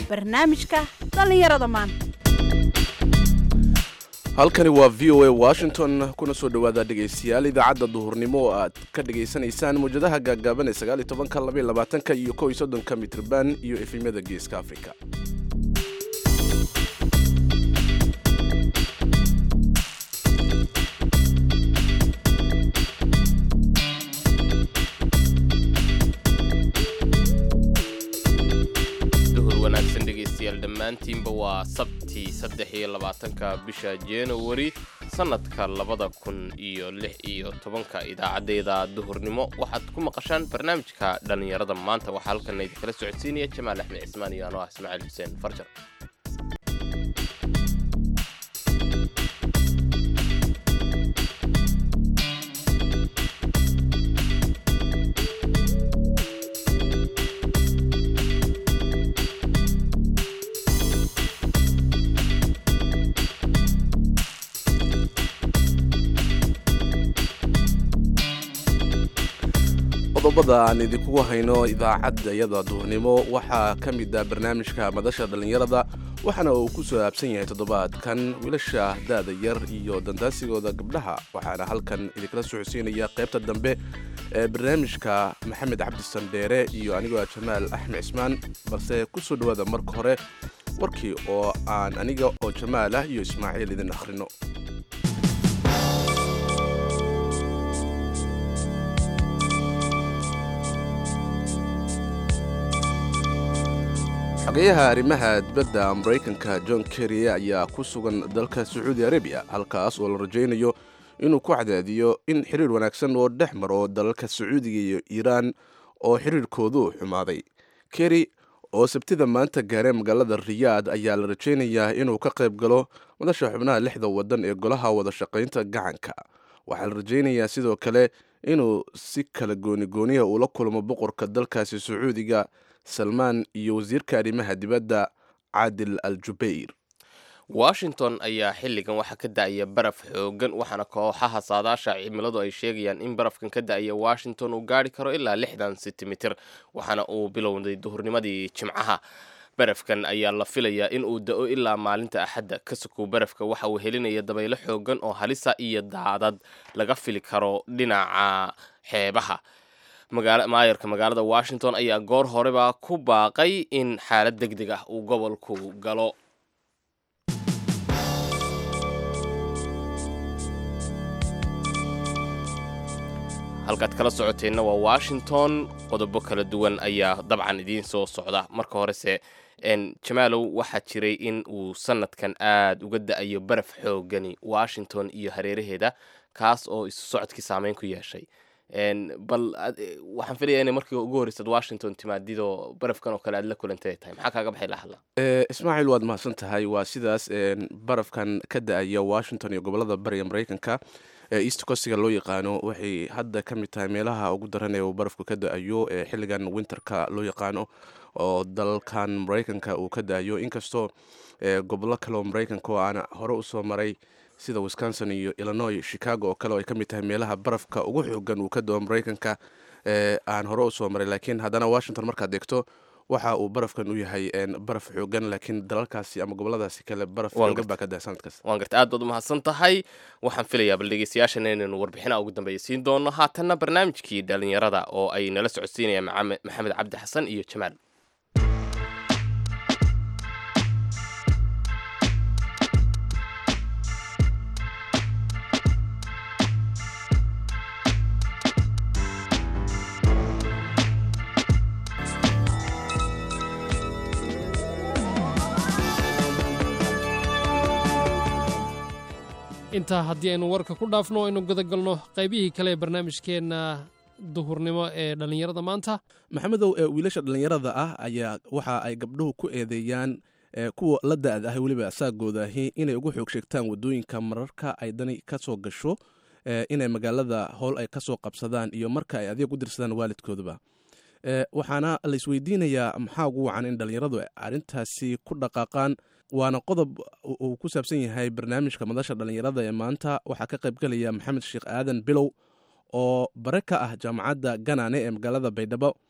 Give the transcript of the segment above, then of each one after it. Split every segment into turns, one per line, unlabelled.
barnaamijka dhallinyarada maanta
halkani waa v o a washington kuna soo dhowaada dhegaystayaal idaacadda duhurnimo oo aad ka dhegaysanaysaan mawjadaha gaagaaban ee sagaaliy tobanka labaiy labaatanka iyo kow iyo soddonka mitrban iyo efemyada geeska afrika
duhur wanaagsan dhegaystayaal dhammaantiinba waa sabti saddex iyo labaatanka bisha januari sannadka labada kun iyo lix iyo tobanka idaacaddeeda duhurnimo waxaad ku maqashaan barnaamijka dhallinyarada maanta waxaa halkan idinkala socodsiinaya jamaal axmed cismaan iyo anoo ah ismaaciil xuseen farjar
qodobada aan idinkugu hayno idaacadda iyada duhurnimo waxaa ka mid ah barnaamijka madasha dhallinyarada waxaana uu ku saabsan yahay toddobaadkan wiilasha daada yar iyo dandaasigooda gabdhaha waxaana halkan idinkala soo xosiinaya qaybta dambe ee barnaamijka maxamed cabdi sandheere iyo anigoo ah jamaal axmed cismaan balse ku soo dhowaada marka hore warkii oo aan aniga oo jamaal ah iyo ismaaciil idin akhrino xogeyaha arrimaha dibadda maraykanka john kerry ayaa ku sugan dalka sacuudi arabiya halkaas oo la rajaynayo inuu ku cadaadiyo in xiriir wanaagsan oo dhex maro dalalka sacuudiga iyo iiraan oo xiriirkoodu xumaaday kerry oo sabtida maanta gaaree magaalada riyaad ayaa la rajaynayaa inuu ka qayb galo madasha xubnaha lixda waddan ee golaha wada shaqaynta gacanka waxaa la rajaynayaa sidoo kale inuu si kala goonigooniya ula kulmo boqorka dalkaasi sacuudiga salmaan iyo wasiirka arrimaha dibadda caadil al jubayr
washington ayaa xilligan waxaa ka da-aya baraf xoogan waxaana kooxaha saadaasha cimiladu ay sheegayaan in barafkan ka da-aya washington uu gaari karo ilaa lixdan sentimitir waxaana uu bilowday duhurnimadii jimcaha barafkan ayaa la filayaa in uu da-o ilaa maalinta axadda ka sokow barafka waxa uu helinaya dabaylo xoogan oo halisa iyo daadad laga fili karo dhinaca xeebaha maayarka magaalada washington ayaa goor horeba ku baaqay in xaalad deg deg ah uu gobolku galo halkaad kala socoteenna waa washington qodobo kala duwan ayaa dabcan idiin soo socda marka horese jamaalow waxaa jiray in uu sanadkan aada uga da-ayo baraf xoogani washington iyo hareeraheeda kaas oo isu socodkii saameyn ku yeeshay bal waxaan filaya inay markii ugu horreysad washington timaadidoo barafkan oo kale aad la kulantay tahay maxaa kaaga baxay lahadla
ismaaciil waad mahadsan tahay waa sidaas barafkan ka da-aya washington iyo gobolada bariga maraykanka east costiga loo yaqaano waxay hadda ka mid tahay meelaha ugu daran ee uu barafku ka da-ayo ee xilligan winterka loo yaqaano oo dalkan maraykanka uu ka da-ayo inkastoo gobollo kale oo maraykanka oo aana hore usoo maray sida wisconsin iyo illinois chicago oo kale oo ay ka mid tahay meelaha barafka ugu xoogan uu ka dao maraykanka aan hore usoo maray laakiin haddana washington markaad eegto waxa uu barafkan u yahay baraf xoogan laakiin dalalkaasi ama goboladaasi kale baraf xoogan baa ka daa sanadkaas
waan garta aad baad umahadsan tahay waxaan filayaa bal dhegeystayaashana inaynu warbixina ugu dambeeya siin doono haatanna barnaamijkii dhalinyarada oo ay nala socodsiinayaan maxamed cabdi xasan iyo jamaal
intaa haddii aynu warka ku dhaafno aynu gudagalno qaybihii kale ee barnaamijkeenna duhurnimo ee dhallinyarada maanta
maxamedow wiilasha dhallinyarada ah ayaa waxa ay gabdhuhu ku eedeeyaan kuwa la da-da ah weliba saagoodahi inay ugu xoog sheegtaan wadooyinka mararka ay dani ka soo gasho inay magaalada howl ay ka soo qabsadaan iyo marka ay adeeg u dirsadaan waalidkooduba waxaana la isweydiinayaa maxaa ugu wacan in dhallinyaradu arrintaasi ku dhaqaaqaan waana qodob uu ku saabsan yahay barnaamijka madasha dhallinyarada ee maanta waxaa ka qaybgelaya maxamed sheekh aadan bilow oo bare ka ah jaamacadda ganane ee magaalada baydhabo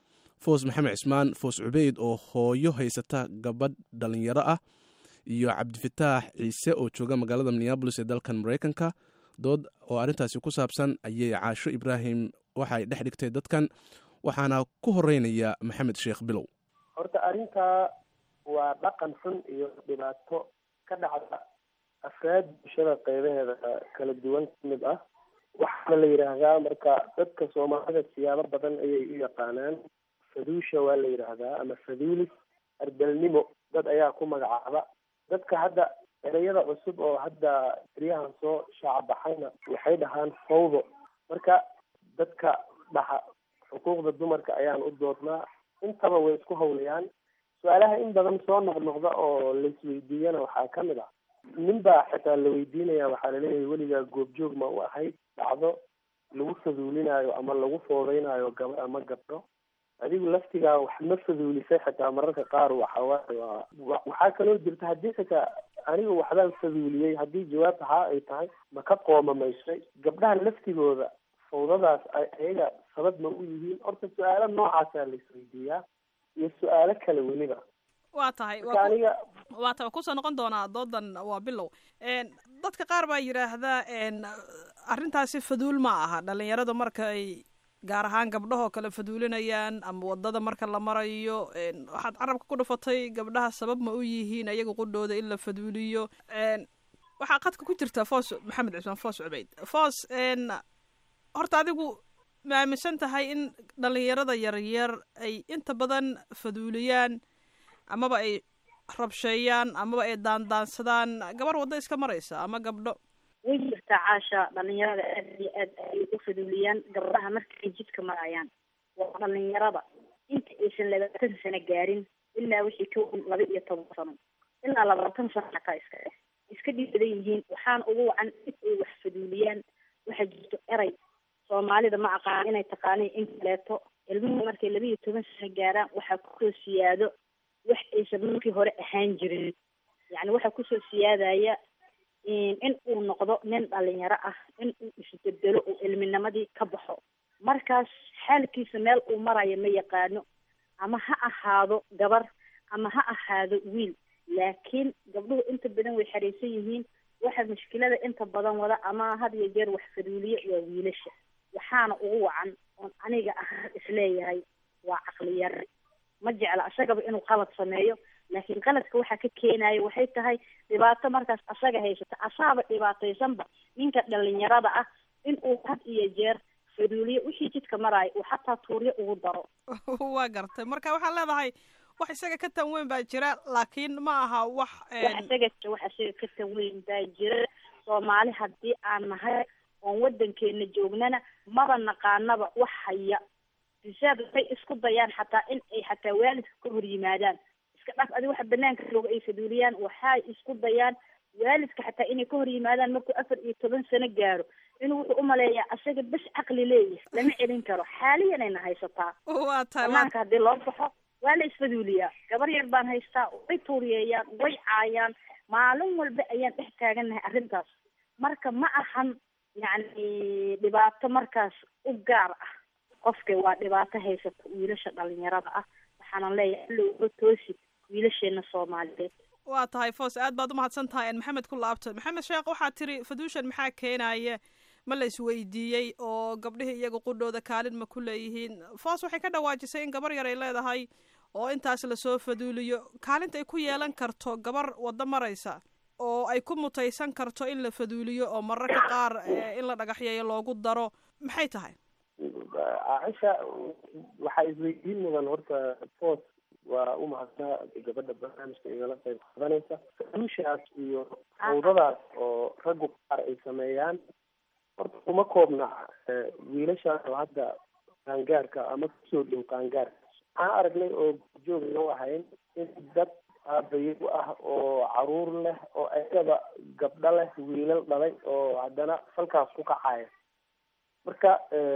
foos maxamed cismaan foos cubeyd oo hooyo haysata gabadh dhalinyaro ah iyo cabdifataax ciise oo jooga magaalada minneabolis ee dalkan maraykanka dood oo arrintaasi ku saabsan ayay caasho ibraahim waxay dhex dhigtay dadkan waxaana ku horeynaya maxamed sheekh bilow
horta arrintaa waa dhaqan xun iyo dhibaato ka dhacda afraad bulshada qeybaheeda kala duwan ka mid ah waxaana la yidhaahdaa marka dadka soomaalida siyaabo badan ayay u yaqaanaan faduusha waa la yidhaahdaa ama faduulis ardalnimo dad ayaa ku magacaaba dadka hadda ereyada cusub oo hadda eryahan soo shaacabaxayna waxay dhahaan fawdo marka dadka dhaxa xuquuqda dumarka ayaan u doodnaa intaba way isku hawlayaan su-aalaha in badan soo noqnoqda oo laisweydiiyana waxaa ka mid ah nin baa xitaa la weydiinaya waxaa laleeyahay weligaa goobjoog ma u ahayd dhacdo lagu faduulinaayo ama lagu foodeynayo gabar ama gabdho adigu laftigaa wax ma faduulisay xitaa mararka qaar waxawaaye waa waxaa kaloo jirta haddii xitaa anigu waxbaan faduuliyey haddii jawaabta haa ay tahay ma ka qoomamaysay gabdhaha laftigooda fawdadaas ayaga sabab ma u yihiin horta su-aalo noocaasaa la isweydiiyaa iyo su-aalo kale weliba
waa tahay
marka aniga
waa tahay kusoo noqon doonaa doodan waa bilow dadka qaar baa yidhaahdaa arrintaasi faduul ma aha dhalinyaradu marka ay gaar ahaan gabdhahoo kale faduulinayaan ama wadada marka la marayo waxaad carabka ku dhufatay gabdhaha sabab ma u yihiin ayaga qudhooda in la faduuliyo waxaa qadka ku jirta foos maxamed cismaan foos cubeyd foos horta adigu ma aaminsan tahay in dhalinyarada yaryar ay inta badan faduuliyaan amaba ay rabsheeyaan amaba ay daandaansadaan gabar waddo iska maraysa ama gabdho
way jirtaa caasha dhalinyarada aad iyo aad ay u faduuliyaan gabdhaha markay jidka marayaan waa dhalinyarada inta aysan labaatan sano gaarin ilaa wixii ka weyn laba iyo toban sano ilaa labaatan sano xataa iska eh iska dhibadan yihiin waxaana ugu wacan in ay wax faduuliyaan waxaa jirto eray soomaalida ma aqaan inay taqaaniin in kaleeto ilmuhu markay laba iyo toban sano gaaraan waxaa kusoo siyaado wax aysan markii hore ahaan jirin yacni waxaa kusoo siyaadaya in uu noqdo nin dhalinyaro ah in uu isbedelo uu ilminimadii ka baxo markaas xaalkiisa meel uu marayo ma yaqaano ama ha ahaado gabar ama ha ahaado wiil laakiin gabdhuhu inta badan way xariisan yihiin waxa mushkilada inta badan wada ama had iyo jeer wax faduuliye waa wiilasha waxaana ugu wacan oon aniga ahaan isleeyahay waa caqli yari ma jecla isagaba inuu qalad sameeyo laakiin qaladka waxaa ka keenaya waxay tahay dhibaato markaas asaga haysata asaaba dhibaataysanba ninka dhalinyarada ah in uu had iyo jeer faduuliye wixii jidka maraayo uu xataa tuuryo ugu daro
waa gartay marka waxaad leedahay wax isaga ka tan weyn baa jira laakiin ma aha wax
wax isaga wax isaga ka tan weyn baa jira soomaali haddii aan nahay oon waddankeena joognana maba naqaanaba wax haya bisaad waxay isku dayaan xataa in ay xataa waalidka ka hor yimaadaan iska dhaf adi waxa banaanka jooga ay faduuliyaan waxay isku dayaan waalidka xataa inay ka hor yimaadaan markuu afar iyo toban sano gaaro inuu wuxuu umaleeyaa asaga bes caqli leeyahay lama celin karo xaaliyanayna haysataa
waa tahay
banaanka haddii loo baxo waa la isfaduuliyaa gabar yar baan haystaa way tuuriyeeyaan way caayaan maalin walba ayaan dhex taagannahay arrintaas marka ma ahan yacni dhibaato markaas u gaar ah qofka waa dhibaato haysata wiilasha dhalinyarada ah waxaanan leeyahay alowga toosi wiilasheena soomaaliyeed
waa tahay foos aad baad umahadsan tahay maxamed ku laabto maxamed sheekh waxaa tiri faduushan maxaa keenaya ma la isweydiiyey oo gabdhihii iyaga qudhooda kaalin ma ku leeyihiin foos waxay ka dhawaajisay in gabar yar ay leedahay oo intaas lasoo faduuliyo kaalinta ay ku yeelan karto gabar waddo maraysa oo ay ku mutaysan karto in la faduuliyo oo mararka qaar in la dhagaxyeeyo loogu daro maxay tahay
caaisha waxaa isweydiin mudan horta foos waa u mahadnaa gabadha barnaamijka igala qayb qaadanaysa faduushaas iyo fawdadaas oo raggu qaar ay sameeyaan horta kuma koobna wiilashaas oo hadda qaangaarka ama kusoo dhow qaangaarka waxaan aragnay oo joogna u ahayn in dad aabayo ah oo caruur leh oo ayagaba gabdho leh wiilal dhalay oo haddana falkaas ku kacaya marka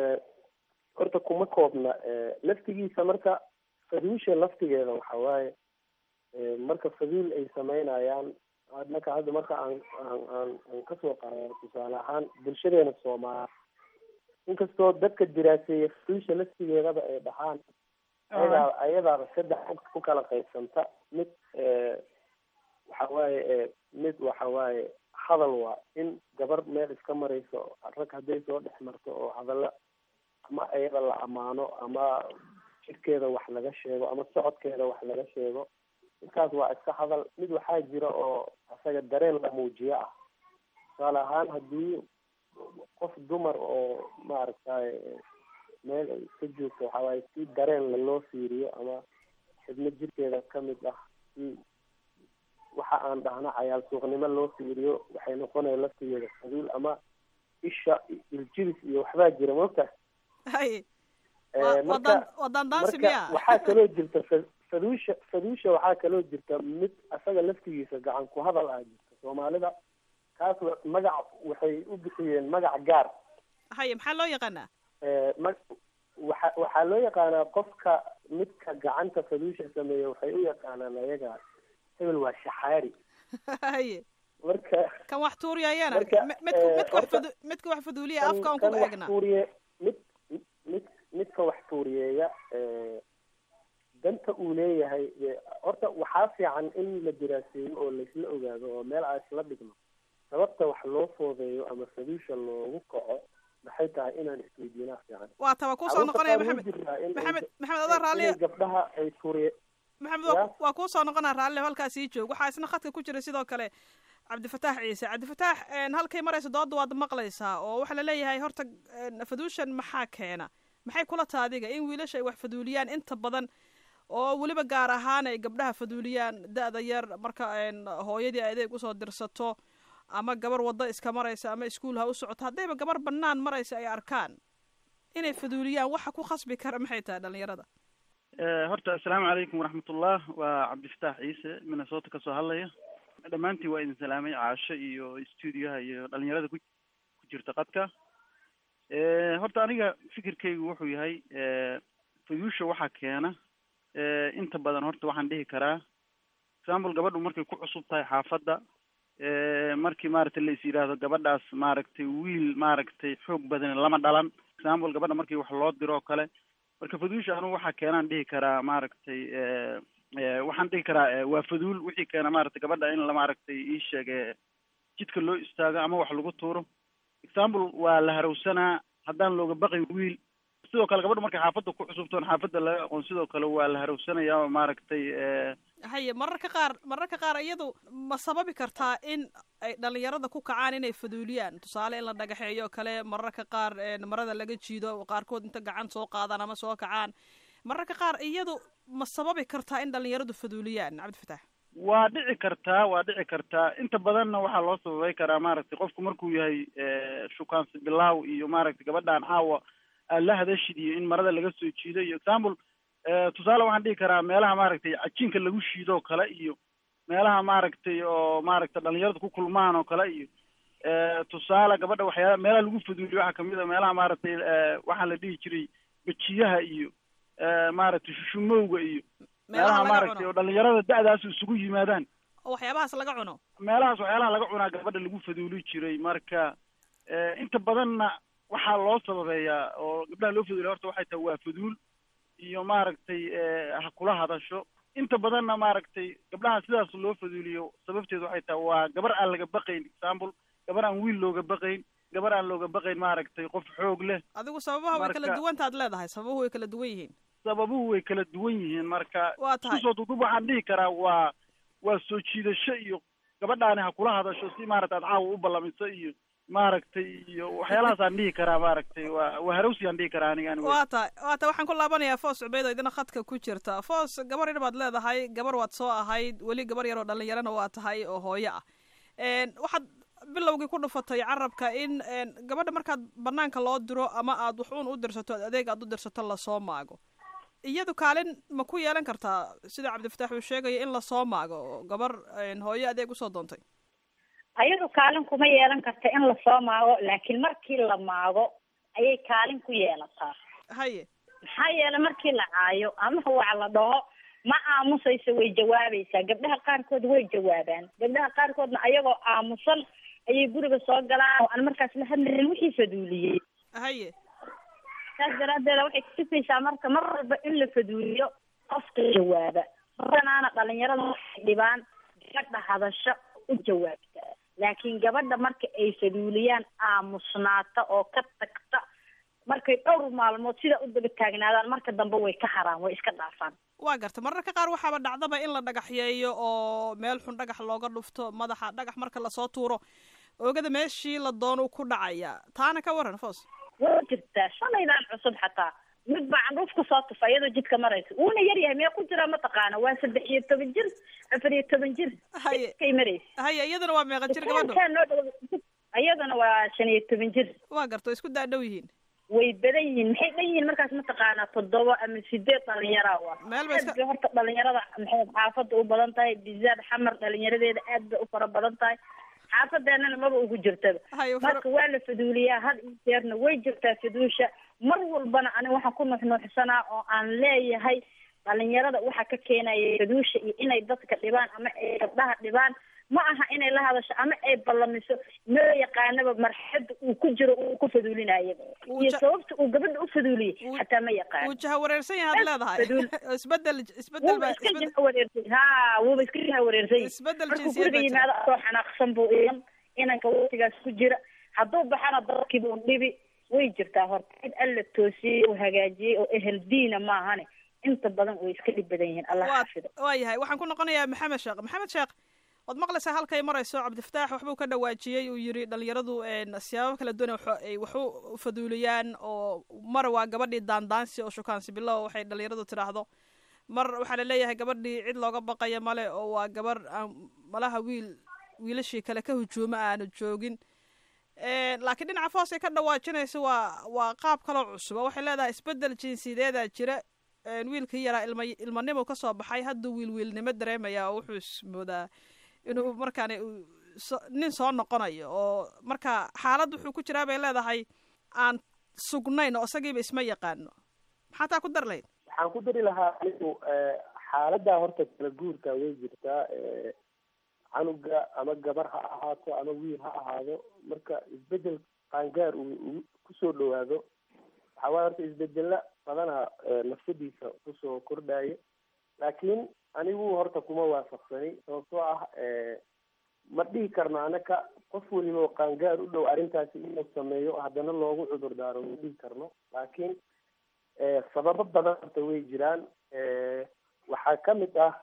horta kuma koobna laftigiisa marka faduusha laftigeeda waxa waaye marka faduul ay sameynayaan marka hadda marka aan aan aan aan kasoo qaado tusaale ahaan bulshadeena soomaali inkastoo dadka diraaseeya faduusha laftigeedaba ay dhahaan ayadaa ayadaaba saddex ku kala qaybsanta mid waxa waaye mid waxa waaye hadal waa in gabar meel iska marayso rag hadday soo dhex marto oo hadalla ama ayada la ammaano ama jirkeeda wax laga sheego ama socodkeeda wax laga sheego midkaas waa iska hadal mid waxaa jira oo isaga dareen la muujiyo ah tusaale ahaan haddii qof dumar oo maaragtay meel ay iska joogto waxa waaye si dareen laloo fiiriyo ama xibno jirkeeda kamid ah si waxa aan dhahno cayaal suuqnimo loo fiiriyo waxay noqonaya laftigeeda saduul ama isha iljibis iyo waxbaa jira mogta
hay
marka
waa daandaansi
marka
miya
waxaa kaloo jirta fa- faduusha faduusha waxaa kaloo jirta mid asaga laftigiisa gacan ku hadal ah jirta soomaalida kaas wa- magac waxay u bixiyeen magac gaar
haye maxaa loo yaqaanaa
ma waxa waxaa loo yaqaanaa qofka midka gacanta faduusha sameeya waxay u yaqaanaan ayaga hebel waa shaxaari
haye
marka
kan wax tuuriyayana
Marka,
mi- midka
eh,
midka wax
horta-
fadu midka wax faduuliya
kan
afka aan
kan
ku
wax
eegna
tuuriye mid mid midka wax tuuriyeeya eh, danta uu leeyahay eh, horta waxaa fiican in la diraaseeyo oo laisla ogaado oo meel aan isla dhigno sababta wax loo foodeeyo ama faduusha loogu kaco maxay tahay inaan isweydiinaa fiican
waa taba kusoo
Carruurta
noqonaya
qaar way
maxamed
jirtaa in ay-
maxamed maxamed adaa raalli
inay gabdhaha ay tuuriye
maxamed waa
Ya?
ku- waa kuu soo noqonaa raalli halkaas ii joog waxaa isna khadka ku jira sidoo kale cabdifataax ciise cabdifataax een, halkay maraysa dooda waad maqlaysaa oo waxaa laleeyahay horta een, faduushan maxaa keena maxay kula taha adiga in wiilasha ay wax faduuliyaan inta badan oo weliba gaar ahaan ay gabdhaha faduuliyaan da-da yar marka een, hooyadii ay adeeg usoo dirsato ama gabar waddo iska maraysa ama iskuul ha u socoto haddayba gabar bannaan maraysa ay arkaan inay faduuliyaan waxa ku khasbi kara maxay tahay dhalinyarada
Eh, horta assalaamu calaykum waraxmatullah waa cabdifataax ciise minnesota kasoo hadlaya dhammaantiin waa idin salaamay caasho iyo studioha iyo dhalinyarada ku ku jirta qadka Eh, horta aniga fikirkaygu wuxuu yahay eh, fayuusha waxaa keena eh, inta badan horta waxaan dhihi karaa example gabadhu markay ku cusub tahay xaafadda eh, markii maaragtay la is yidhaahdo gabadhaas maaragtay wiil maaragtay xoog badan lama dhalan example gabadha markii wax loo diro oo kale marka faduusha anugu waxaa keenaan dhihi karaa maaragtay eh, eh, waxaan dhihi karaa eh, waa faduul wixii keena maaragtay gabadha in la maaragtay ii sheege jidka loo istaago ama wax lagu tuuro example waa la harowsanaa haddaan looga baqay wiil sidoo kale gabadha markay xaafadda ku cusubtoon xaafadda laga aqoon sidoo kale waa la harowsanayaa oo maaragtay eh,
haye mararka qaar mararka qaar iyadu ma sababi kartaa in ay dhalinyarada ku kacaan inay faduuliyaan tusaale in la dhagaxeeyo oo kale mararka qaar een, marada laga jiido qaarkood inta gacan soo qaadaan ama soo kacaan mararka qaar iyadu ma sababi kartaa in dhalinyaradu faduuliyaan cabdifataax
waa dhici kartaa waa dhici kartaa inta badanna waxaa loo sababay karaa maaragtay qofku markuu yahay eh, shukaansi bilaaw iyo maaragtay gabadhaan caawa aad la hadashid iyo in marada laga soo jiido iyo example eh, tusaale waxaan dhihi karaa meelaha maaragtay cajiinka lagu shiidoo kale iyo meelaha maaragtay oo maaragtay dhalinyaradu ku kulmaan oo kale iyo eh, tusaale gabadha waxyaala meelaha lagu faduuliyo waxaa kamid a meelaha maaragtay eh, waxaa la dhihi jiray bejiyaha iyo eh, maaragtay shushumowga iyo
meelaha
meelaha
laga
maaragtay
cuno
oo dhalinyarada da-daas isugu yimaadaan
oo waxyaabahaas laga cuno
meelahaas waxyaalaha laga cunaa gabadha lagu faduuli jiray marka eh, inta badanna waxaa loo sababeeyaa oo gabdhaha loo faduuliya horta waxay tahay waa faduul iyo maaragtay eh, ha kula hadasho inta badanna maaragtay gabdhaha sidaas loo faduuliyo sababteedu waxay tahay waa gabar aan laga baqayn example gabar aan wiil looga baqayn gabar aan looga baqayn maaragtay qof xoog leh
adigu sababaha way kala
Marka-
duwantaad leedahay sababuhu way kala duwan yihiin
sababuhu way kala duwan yihiin marka
waa tahay
isku soo dudub waxaan dhihi karaa waa waa soo jiidasho iyo gabadhaani ha kula hadasho si maaragtay aad caawa u ballamiso iyo maaragtay iyo waxyaalahaasaan dhihi karaa maaragtay waa waa harowsiyaan dhihi karaa aniga aniga
waa tahay waa tahay waxaan ku laabanayaa foos cubeyd oo idina khadka ku jirta foos gabar yar baad leedahay gabar waad soo ahayd weli gabar yar oo dhalinyarana waa tahay oo hooyo ah een, waxaad bilowgii ku dhufatay carabka in een, gabadha markaad banaanka loo diro ama aad wax uun u dirsato adeeg aad u dirsato lasoo maago iyadu kaalin ma ku yeelan kartaa sida cabdifataax uu sheegayo in lasoo maago oo gabar een, hooyo adeeg usoo doontay
ayadu kaalin kuma yeelan karta in lasoo maago laakiin markii la maago ayay kaalin ku yeelataa
haye
maxaa yeelay markii la caayo ama wax la dhaho ma aamusayso way jawaabaysaa gabdhaha qaarkood way jawaabaan gabdhaha qaarkoodna ayagoo aamusan ayay guriga soo galaan oo aan markaas la hadlayn wixii faduuliyey
haye
saas daraaddeeda waxay kutusaysaa marka mar walba in la faduuliyo qofka jawaaba badanaana dhalinyarada waxay dhibaan gabadha hadasho u jawaabta laakiin gabadha marka ay faduuliyaan aamusnaata oo ka tagta markay dhowr maalmood sida u daba taagnaadaan marka dambe way ka haraan way iska dhaafaan
waa garta mararka qaar waxaaba dhacdaba in la dhagaxyeeyo oo meel xun dhagax looga dhufto madaxa dhagax marka lasoo tuuro oogada meeshii la doono ku dhacaya taana ka waran foos
waa jirtaa shalaydaan cusub xataa mid baa candhuuf kusoo tufa iyadoo jidka maraysa wuuna yar yahay mee ku jira mataqaana waa saddex iyo toban jir afar iyo toban jir
haye
kay maraysa
haye iyadana waa meeqa jir gabadho
Dukaankaa noo dhow iyadana waa shan iyo toban jir
waa garta way isku daadhow yihiin
way badan yihiin maxay dhan yihiin markaas mataqaanaa toddoba ama sideed dhalinyaraa waa
Meel bay iska-
aad bay horta dhalinyarada maxay xaafadda u badan tahay bizaad xamar dhalinyaradeeda aad bay u fara badan tahay xaafadeenana maba ugu jirtaba
haye fara-
marka waa la faduuliyaa had iyo jeerna way jirtaa faduusha mar walbana ani waxaan ku nuuxnuuxsanaa oo aan leeyahay dhalinyarada waxa ka keenaya faduusha iyo inay dadka dhibaan ama ay gabdhaha dhibaan ma aha inay la hadasho ama ay ballamiso noo yaqaanaba marxada uu ku jiro uu ku faduulinayaba
Uu
iyo
ja-
sababta uu gabadha u faduuliyey
Uu-
xataa ma yaqaan
wuu jaha wareersan yahay ad leedahay
Faduul.
isbedel isbedel
wuuba
ba
iska
isbedel
jaha wareersay ha wuuba iska jaha wareersay
isbedel
markuu
jinsiyad
guriga
baa jira
yimaado asoo xanaaqsan buu iyan inanka waqtigaas ku jira hadduu baxana dadkiiba un dhibi way jirtaa horta cid alla toosiyey oo hagaajiyey oo ehel diina maahane inta badan way iska dhib badan yihiin allah
waa
xafido
waa yahay waxaan ku noqonayaa maxamed sheekh maxamed sheekh waad maqlaysaa halkay marayso cabdifataax waxbuu ka dhawaajiyey uu yidhi dhalinyaradu een, siyaabo kala duwan waxo- ay wax u faduuliyaan oo mar waa gabadhii daandaansi oo shukaansi bilow waxay dhalinyaradu tidhaahdo mar waxaa laleeyahay gabadhii cid looga baqaya male oo waa gabar aan malaha wiil wiilashii kale ka hujuuma aanu joogin Een, laakiin dhinaca foos ay ka dhawaajinayso waa waa qaab kaloo cusub oo waxay leedahay isbedel jinsiyadeeda jira een, wiilkii yaraa ilma ilmanimo ka soo baxay hadduu wiil wiilnimo dareemaya oo wuxuu ismoodaa inuu markaani uu so- nin soo noqonayo oo marka xaalad wuxuu ku jiraa bay leedahay aan sugnayn oo isagiiba isma yaqaano maxaa taa ku dar lahayd
waxaan ku dari lahaa anigu xaaladdaa horta kala guurka way jirtaa eh, canuga ama gabar ha ahaato ama wiil ha ahaado marka isbedel qaangaar uu uu kusoo dhawaado waxaa waaya horta isbedela badana eh, nafsadiisa kusoo kordhaya laakiin anigu horta kuma waafaqsani sababtoo ah eh, ma dhihi karno anaka qof weliba oo qaangaar u dhow arrintaasi inuu sameeyo haddana loogu cudur daaro ma dhihi karno laakiin eh, sababo badan horta way jiraan eh, waxaa ka mid ah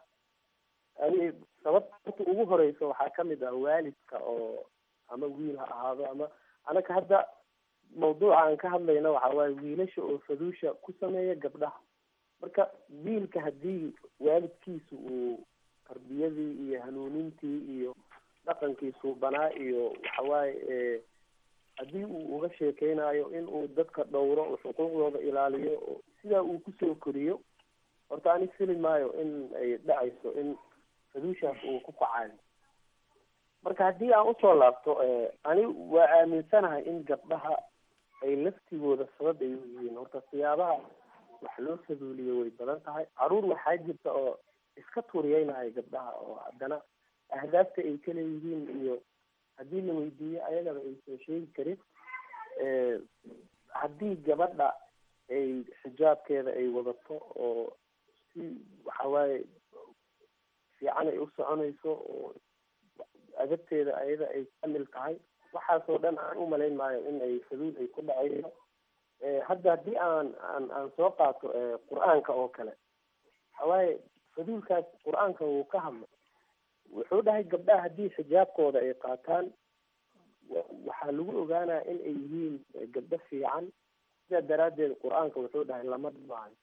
ani sababta horta ugu horeysa waxaa ka mid ah waalidka oo ama wiil ha ahaado ama anaka hadda mawduuca aan ka hadlayna waxa waaye wiilasha oo faduusha ku sameeya gabdhaha marka wiilka haddii waalidkiisu uu tarbiyadii iyo hanuunintii iyo dhaqankii suubanaa iyo waxawaaye eh, haddii uu uga sheekeynayo in uu dadka dhowro oo xuquuqdooda ilaaliyo oo sidaa uu kusoo koriyo horta ani fili maayo in ay dhacayso in faduushaas uu ku kacayo marka haddii aan usoo laabto eh, ani waa aaminsanahay in gabdhaha ay laftigooda sabab ay u yihiin horta siyaabaha wax loo faduuliyo way badan tahay caruur waxaa jirta oo iska tuuriyeynaya gabdhaha oo haddana ahdaafta ay ka leeyihiin iyo haddii la weydiiyo ayagaba aysan sheegi karin Eh, haddii gabadha ay xijaabkeeda ay wadato oo si waxa waaye fiican ay u soconayso oo adabteeda ayada ay kamil tahay waxaasoo dhan aan u malayn maayo in ay faduul ay ku dhacayso Eh, hadda haddii aan aan aan soo qaato eh, qur-aanka oo kale waxawaaye faduulkaas qur-aanka wuu ka hadlay wuxuu dhahay gabdhaha haddii xijaabkooda ay qaataan wa- waxaa lagu ogaanaya in ay yihiin eh, gabdho fiican sidaa daraaddeed qur-aanka wuxuu dhahay lama dhibaayo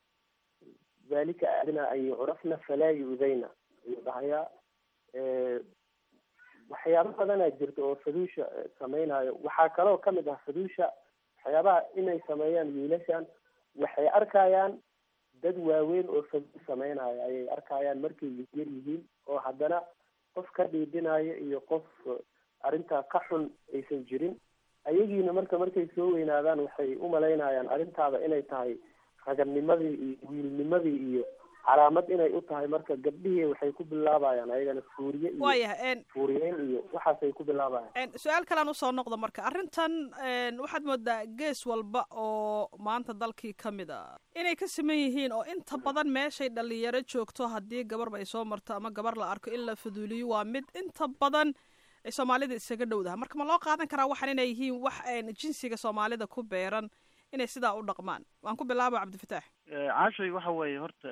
dalika adnaa an yucrafna falaa yu'dayna ayuu dhahayaa Eh, waxyaabo badanaa jirta oo faduusha eh, sameynayo waxaa kaloo kamid ah faduusha waxyaabaha inay sameeyaan wiilashan waxay arkayaan dad waaweyn oo faduul sameynayo ayay arkayaan markay yar yihiin oo haddana qof ka dhiidhinayo iyo qof eh, arrintaa ka xun aysan jirin ayagiina marka markay soo weynaadaan waxay u malaynayaan arrintaada inay tahay raganimadii iyo wiilnimadii iyo calaamad inay u tahay marka gabdhihii waxay ku bilaabayaan ayagana fuuriye iyo
waayahay
fuuriyeyn iyo waxaasay ku bilaabayaan
su-aal kalean usoo noqdo marka arrintan waxaad moodaa gees walba oo maanta dalkii ka mid a inay ka siman yihiin oo inta badan meeshay dhalinyaro joogto haddii gabarba ay soo marto ama gabar la arko in la faduuliyo waa mid inta badan ay soomaalida isaga dhowdaha marka ma loo qaadan karaa waxaan inay yihiin wax jinsiga soomaalida ku beeran inay sidaa u dhaqmaan waan ku bilaaba cabdifataax
caashay waxa weeye horta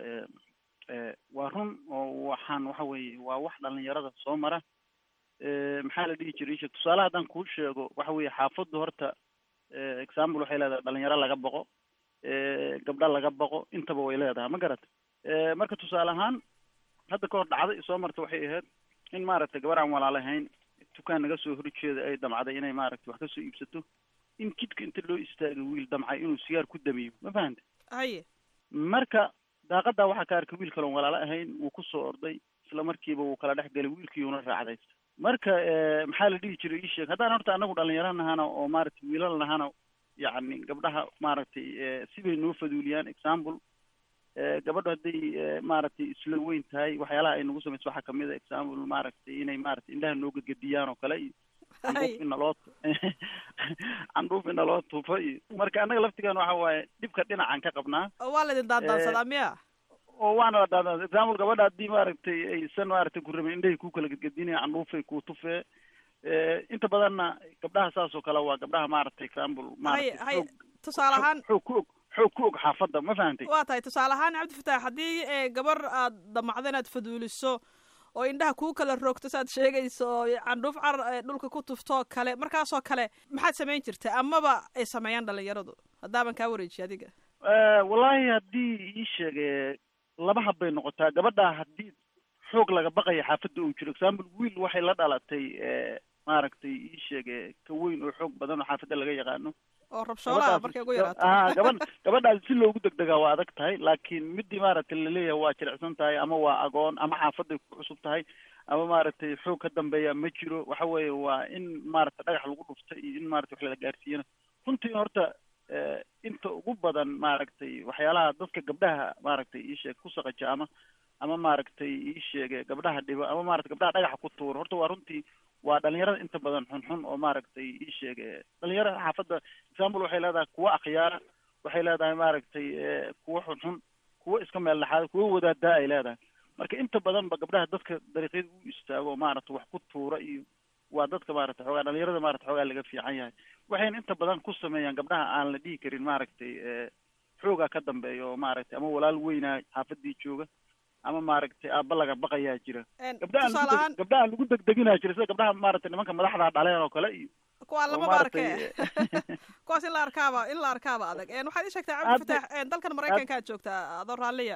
waa run oo waxaan waxa weeye waa wax dhalinyarada soo mara maxaa la dhihi jiray isha tusaale haddaan kuu sheego waxa weeye xaafaddu horta example waxay leedahay dhalinyaro laga boqo gabdho laga boqo intaba way leedahay ma garata marka tusaale ahaan hadda ka hor dhacda i soo marta waxay ahayd in maaragtay gabar aan walaalahayn dukaan naga soo horjeeda ay damcday inay maaragtay wax kasoo iibsato in jidka inta loo istaago wiil damcay inuu sigaar ku damiyo ma fahanta
haye
marka daaqadaa waxaa ka arkay wiil kaloon walaalo ahayn wuu kusoo orday isla markiiba wuu kala dhex galay wiilkiiuna raacdaysta marka maxaa la dhihi jiray ii sheeg haddaan horta anagu dhalinyaro nahana oo maaragtay wiilal nahana yacni gabdhaha maaragtay sibay noo faduuliyaan example gabadho hadday maaragtay isla weyn tahay waxyaalaha ay nagu samayso waxaa kamid a example maaragtay inay maaragtay indhaha noo gadgadiyaan oo kale iyo candhuuf ina loo candhuuf ina loo tufo iyo marka annaga laftigan waxa waaye dhibka dhinacan ka qabnaa
waa laydin daandaansadaa miya
oo waana la daadaan example gabadha haddii maaragtay aysan maaragtay ku rabin indhahay ku kala gadgadinaya candhuufay ku tufee inta badanna gabdhaha saas oo kale waa gabdhaha maaragtay example
haye haye tusaale ahaan
xoog ku og xoog ku og xaafadda ma fahantay
waa tahay tusaale ahaan cabdifataax haddii gabar aad damacdo inaad faduuliso oo indhaha kuu kala roogto saaad sheegayso oo candhuuf car dhulka ku tuftoo kale markaasoo kale maxaad samayn jirta amaba ay sameeyaan dhalinyaradu haddaaban kaa wareejiye adiga
wallaahi haddii ii sheege laba hab bay noqotaa gabadha haddii xoog laga baqaya xaafadda uu jiro example wiil waxay la dhalatay maaragtay ii sheege ka weyn oo xoog badan oo xaafadda laga yaqaano
oo rabshoolaha markay ugu yaraato
a gabadh gabadhaas si loogu degdegaa waa adag tahay laakiin midii maaragtay laleeyahay waa jilicsan tahay ama waa agoon ama xaafaday ku cusub tahay ama maaragtay xoog ka dambeeya ma jiro waxa weeye waa in maaragtay dhagax lagu dhufta iyo in maratay wax lala gaarsiiyana runtii horta inta ugu badan maaragtay waxyaalaha dadka gabdhaha maaragtay ii sheeg ku saqaja ama ama maaragtay ii sheege gabdhaha dhibo ama maratay gabdhaha dhagaxa ku tuuro horta waa runtii waa dhalinyarada inta badan xunxun oo maaragtay ii sheege dhalinyarada xaafadda example waxay leedahay kuwa akhyaara waxay leedahay maaragtay kuwa xunxun kuwa iska meel dhaxaada kuwa wadaadaa ay leedahay marka inta badan ba gabdhaha dadka dariiqyada u istaago maaragtay wax ku tuura iyo waa dadka maaragtay xoogaa dhalinyarada maarata xoogaa laga fiican yahay waxayna inta badan ku sameeyaan gabdhaha aan la dhihi karin maaragtay xoogaa ka dambeeya oo maaragtay ama walaal weynaa xaafadii jooga ama maaragtay aaba laga baqayaa jira gabdhaha
tusaaleahaan
gabdhaha lagu degdeginaa jira sida gabdhaha maaragtay nimanka madaxda dhaleen oo kale iyo
kuwaa
oo
lamaba arke
maaragtay
kuwaas in la arkaaba in la arkaaba adag waxaad ii sheegtay cabdifataax dalkan maraykanka aad joogtaa adoo raalliya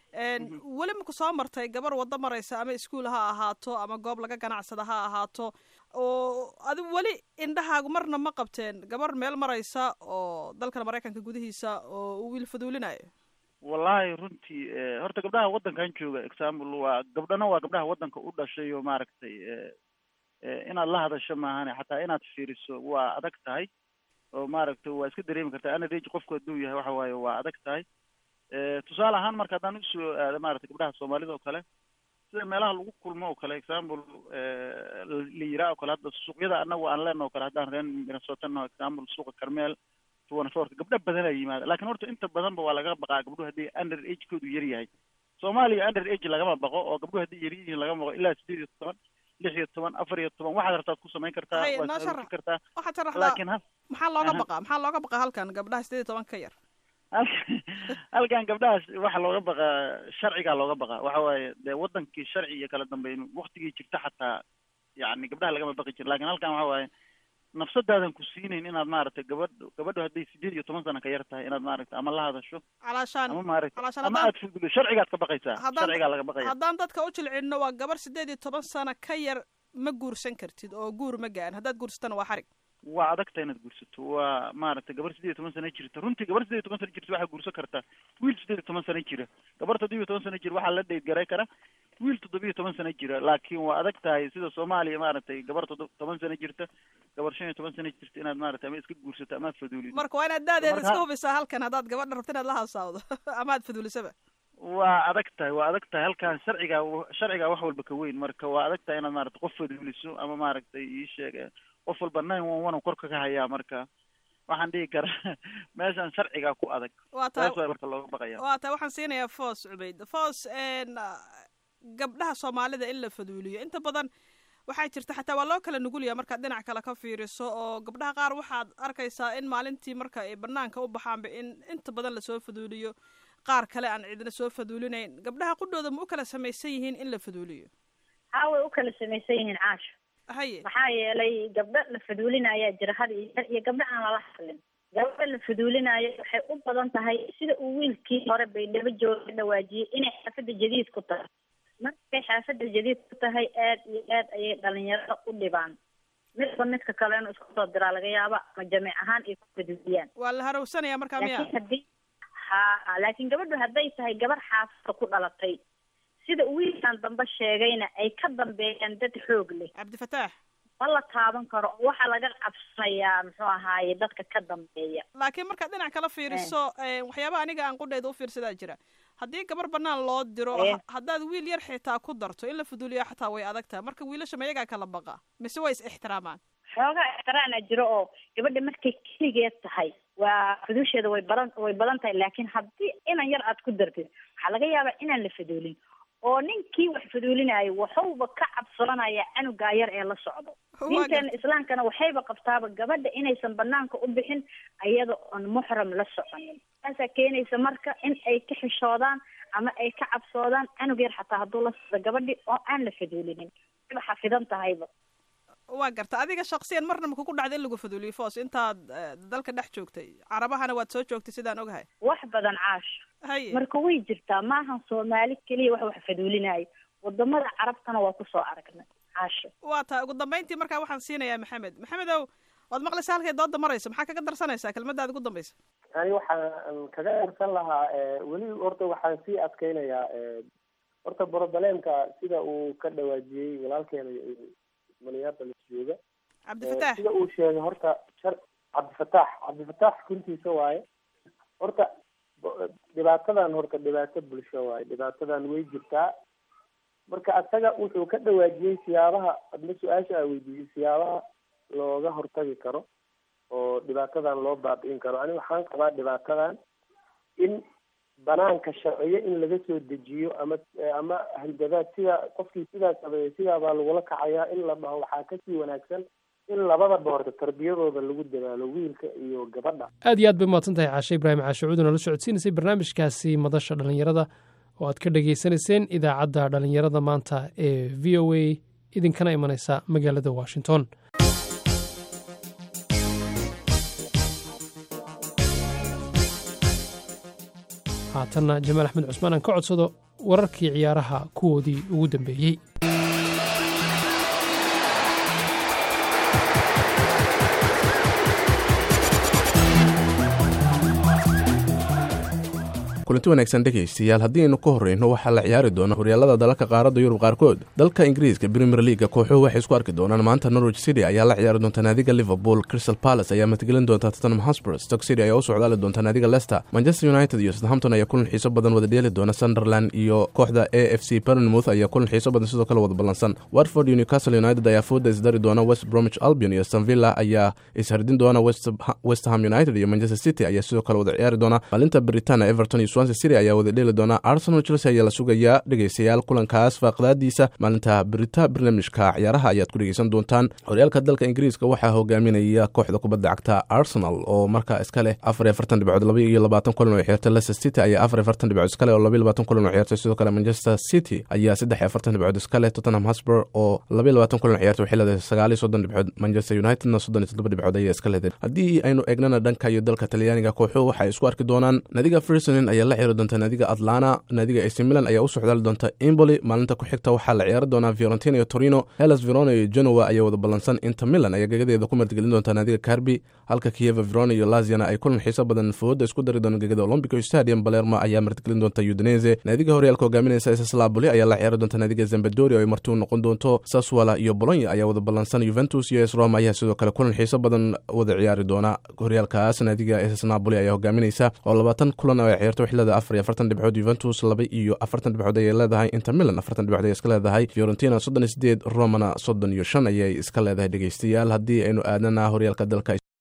weli maku soo martay gabar waddo maraysa ama iskuol ha ahaato ama goob laga ganacsada ha ahaato oo adigu weli indhahaagu marna ma qabteen gabar meel maraysa oo dalkan maraykanka gudihiisa oo uu wiil faduulinayo
wallahi runtii horta gabdhaha waddankan jooga example waa gabdhana waa gabdhaha waddanka u dhashay oo maaragtay inaad la hadasho maahane xataa inaad fiiriso waa adag tahay oo maaragtay waa iska dareemi kartaa anadage qofku hadduu yahay waxa waaye waa adag tahay tusaale ahaan marka haddaan usoo aado maaragtay gabdhaha soomaalida oo kale sida meelaha lagu kulmo oo kale example la yiraa oo kale hadda suuqyada anagu aan leenaho kale haddaan reen minnesota naho example suuqa carmel tuwanafoorka gabdho badan ay yimaada lakin horta inta badanba waa laga baqaa gabdhuhu haddii under age koodu yar yahay soomaaliya under age lagama baqo oo gabdhuhu haddii yar yihiin lagama baqo ilaa sideed iyo toban lix iyo toban afar iyo toban waxaad rabtaad ku samayn kartaa
Hay,
waad
noo
aruurin
sharax.
kartaa
waxaad sharaxdaa
laakiin ha
maxaa looga
Aha.
baqaa maxaa looga baqaa halkan gabdhaha sideed iyo toban ka yar
halkan gabdhahaas waxaa looga baqaa sharcigaa looga baqaa waxa waaye dee wadankii sharci iyo kala dambeyn waktigii jirta xataa yani gabdhaha lagama baqi jira lakin halkan waxa waaye nafsadaadan ku siinayn inaad maaragtay gabadh gabadhu hadday sideed iyo toban sano ka yar tahay inaad maaragtay ama la hadasho
calaashaan
ama maaragtay
calaashaan
ama
haddaan
aad fududo sharcigaad ka baqaysaa
haddaan-
sharcigaa laga baqaya
haddaan dadka u jilcinno waa gabar sideed iyo toban sano ka yar ma guursan kartid oo guur ma gaan haddaad guursatana waa xarig
waa adagta inaad guursato waa maaragtay gabar sideed iyo toban sano jirta runtii gabar sideed iyo toban sano jirta waxaa guursan kartaa wiil sideed iyo toban sano jira gabar toddoba iyo toban sano jira waxaa la dheyd garay kara wiil toddoba iyo toban sano jira laakiin waa adag tahay sida soomaaliya maaragtay gabar toddoba toban sano jirta gabar shan iyo toban sano jirta inaad maaragtay ama iska guursato ama aad faduulido
marka waa inaad daadeeda
Marka-
iska hubisaa halkan haddaad gabadha rabto inaad la hasaawdo ama aad faduulisaba
waa adag tahay waa adag tahay halkan sharciga sharciga wax walba ka weyn marka waa adag tahay inaad maaragtay qof faduuliso ama maaragtay ii sheeg qof walba nine one one korka ka hayaa marka waxaan dhihi karaa meeshan sharciga ku adag
waa tahay
taas waa marka looga baqaya
waa tahay waxaan siinayaa foos cubayd foos n gabdhaha soomaalida in la faduuliyo inta badan waxaa jirta xataa waa loo kala nugulaya markaad dhinac kale ka fiiriso oo gabdhaha qaar waxaad arkaysaa in maalintii marka ay banaanka u baxaanba in inta badan lasoo faduuliyo qaar kale aan cidna soo faduulinayn gabdhaha qudhooda ma u kala samaysan yihiin in la faduuliyo
haa way u kala samaysan yihiin caasho
haye
maxaa yeelay gabdho la faduulinayaa jira had iyo jeer iyo gabdho aan lala hadlin gabadha la faduulinayo waxay u badan tahay sida uu wiilkii hore baydhabo jooga dhawaajiyey inay xaafadda jadiid ku tahay markay xaafadda jadiid ku tahay aad iyo aad ayay dhalinyarada u dhibaan midba midka kale inuu isku soo diraa laga yaaba ama jamiic ahaan ay ku faduuliyaan
waa la harowsanaya markaa miya
laakiin haddii ha laakiin gabadhu hadday tahay gabar xaafadda ku dhalatay sida wiilkan dambe sheegayna ay ka dambeeyaan dad xoog leh
cabdifataax
ma la taaban karo oo waxaa laga cabsanayaa muxuu ahaaye dadka ka dambeeya
laakiin markaad dhinac kala fiiriso waxyaaba aniga aan qudheeda u fiirsadaa jira haddii gabar banaan loo diro
Eh.
ha- haddaad wiil yar xitaa ku darto in la faduuliyo xataa way adag tahay marka wiilasha mayagaa kala baqa mise way is ixtiraamaan
xoogaa ixtiraana jiro oo gabadha markay keligeed tahay waa faduusheeda way badan way badan tahay laakiin haddii inan yar aad ku dartid waxaa laga yaabaa inaan la faduulin oo ninkii wax faduulinayo waxuuba ka cabsoonaya canugaa yar ee la socdo
Waa
diinteena islaamkana waxayba qabtaaba gabadha inaysan banaanka u bixin iyada oon muxram la soconin taasaa keenaysa marka in ay ka xishoodaan ama ay ka cabsoodaan canug yar xataa hadduu la socdo gabadhi oo aan la faduulinin wayba xafidan tahayba
waa garta adiga shaksiyan marna ma kugu dhacda in lagu faduuliyo foos intaad eh, dalka dhex joogtay carabahana waad soo joogtay sidaan ogahay
wax badan caash
haye
marka way jirtaa maahan soomaali keliya wax wax faduulinayo wadamada carabtana waa kusoo aragnay caasho
waa tahay ugu dambayntii markaa waxaan siinayaa maxamed maxamedow waad maqlaysa halkay dooda marayso maxaa kaga darsanaysaa kelmadaada ugu dambaysa
ani waxaan kaga darsan lahaa eh, weli horta waxaan sii adkeynayaa eh, horta broblemka sida uu ka dhawaajiyey walaalkeena eh, minneapolis jooga Eh,
cabdifataax
sida uu sheegay horta shar cabdifataax cabdifataax runtiisa waaye horta bo- dhibaatadan horta dhibaato bulsho waaye dhibaatadan way jirtaa marka asaga wuxuu ka dhawaajiyey siyaabaha adna su-aasha a weydiiyey siyaabaha looga hortagi karo oo dhibaatadan loo baabi'in karo ani waxaan qabaa dhibaatadan in banaanka sharciyo in laga soo dejiyo ama ama handadaad sida qofkii sidaa sameeyey sidaa baa lagula kacayaa in la dhaho waxaa kasii wanaagsan in labadaba horta tarbiyadooda lagu dadaalo wiilka iyo gabadha
aad iyo aad bay umahadsan tahay caashe ibraahim caashe cuuduna la socodsiinaysay barnaamijkaasi madasha dhallinyarada oo aad ka dhagaysanayseen idaacadda dhallinyarada maanta ee v o a idinkana imanaysa magaalada washington haatanna jamaal axmed cusmaan aan ka codsado wararkii ciyaaraha kuwoodii ugu dambeeyey
kulanti wanaagsan dhegaystayaal haddii aynu ka horreyno waxaa la ciyaari doona horyaalada dalalka qaaradda yurub qaarkood dalka ingiriiska premier leaga kooxuhu waxay isku arki doonaan maanta norwich city ayaa la ciyaari doonta naadiga liverpool crystal palace ayaa matgelin doonta tottenham hotspur stoke city ayaa u socdaali doonta naadiga leicester manchester united iyo southampton ayaa kulan xiiso badan wada dheeli doona sunderland iyo kooxda a f c bernmouth ayaa kulan xiiso badan sidoo kale wada ballansan watford iyo newcastle united ayaa fooda isdari doona west bromwich albion iyo stanvilla ayaa ishardin doona west west ham united iyo manchester city ayaa sidoo kale wada ciyaari doona maalinta britania everton iyo swansea city ayaa wada dheeli doona arsenal chelsea ayaa la sugayaa dhegaystayaal kulankaas faaqdaadiisa maalinta brita barnaamijka ciyaaraha ayaad ku dhegeysan doontaan horyaalka dalka ingiriiska waxaa hogaaminaya kooxda kubadda cagta arsenal oo markaa iska leh afar iyo afartan dhibcood laba iyo labaatan kulan oo ciyaartay leicester city ayaa afar iyo afartan dhibcood iska leh oo laba iyo labaatan kulan oo ciyaartay sidoo kale manchester city ayaa saddex iyo afartan dhibcood iska leh tottenham hotspur oo laba iyo labaatan kulan oo ciyaartay waxay leedahay sagaal iyo soddon dhibcood manchester unitedna soddon iyo toddoba dhibcood ayaa iska leedahay haddii aynu eegnana dhanka iyo dalka talyaaniga kooxuhu waxay isku arki doonaan naadiga frisonin ayaa la ciyaari doonta naadiga atlana naadiga ac milan ayaa u socdaali doonta emboli maalinta ku xigta waxaa la ciyaari doonaa fiorentina iyo torino hellas verona iyo genoa ayaa wada ballansan inter milan ayaa gegadeeda ku martigelin doonta naadiga carbi halka kieva verona iyo laziana ay kulan xiiso badan fooda isku dari doona gegada olombico stadium balermo ayaa martigelin doonta udinese naadiga horyaalka hogaaminaysa sslaboli ayaa la ciyaari doonta naadiga zambadori oo ay marti u noqon doonto saswala iyo bolonya ayaa wada ballansan juventus iyo s roma ayaa sidoo kale kulan xiiso badan wada ciyaari doona horyaalkaas naadiga ss napoli ayaa hogaaminaysa oo labaatan kulan oo ay ciyaarto waxay waxay leedahay afar iyo afartan dhibcood yuventus laba iyo afartan dhibcood ayay leedahay inter milan afartan dhibcood ayay iska leedahay fiorentina soddon iyo sideed romana soddon iyo shan ayay iska leedahay dhegeystayaal haddii aynu aadnana horyaalka dalka